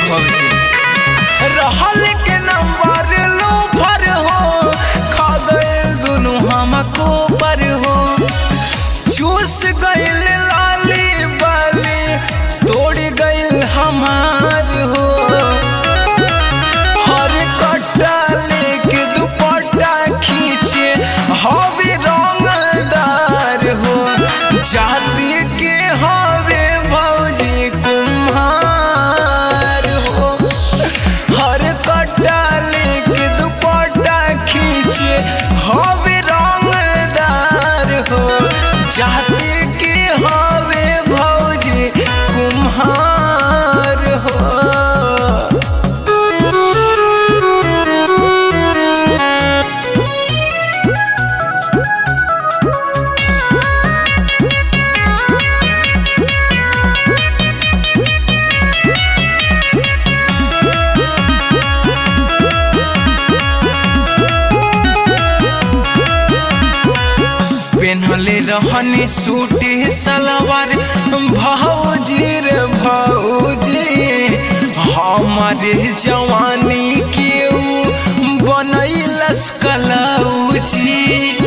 भौजी रहल के नंबर लो भर हो खा गए दोनों हमको पर हो चूस गइल लाली बाली तोड़ गइल हमार हो हर कट्टा लेके दुपट्टा खींचे हवे रंगदार हो जाति के हवे भौजी कुम्हार हो हर कट्टा लेके दुपट्टा खींचे हवे रंगदार हो जाति के हवे भौजी कुम्हार हो पेन्हले रहनी सूट सलवार भौजी रे भौजी हमारे जवानी के ऊ बनैलस कलौजी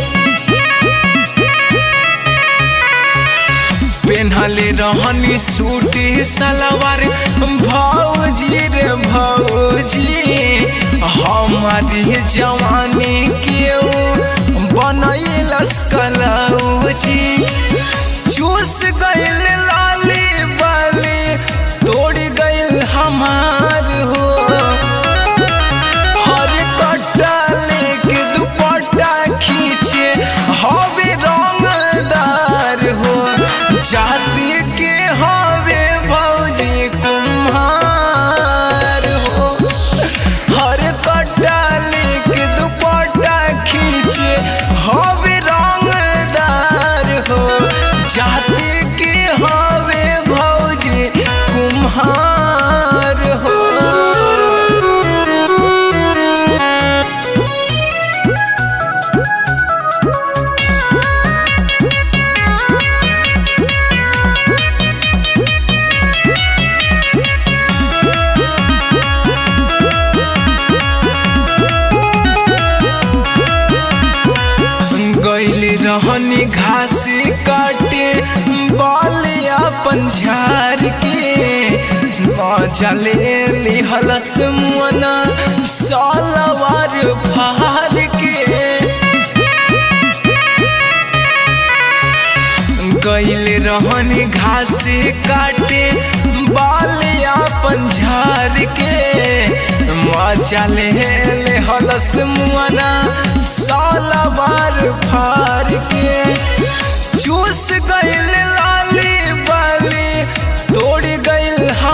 पेन्हले रहनी सूट सलवार भौजी रे भौजी हमारी जवानी के बनैलस कलौजी चूस गइल लाली बाली तोड़ गइल हमार हो हर कट्टा लेके दुपट्टा खींचे हवे रंगदार हो जाति के हवे भौजी कुम्हार हो हर कट्टा लेके दुपट्टा खींचे हवे रंगदार हो जाति के हवे भौजी कुम्हार हो गैल रहनी घास काटे बालिया पंझार के चले लिहलस मुअना सालवार फार के गैल रहनी घास काटे बालिया पंझार के चले ले हलस मुआना सालवार फार के चूस गइल लाली बाली तोड़ गइल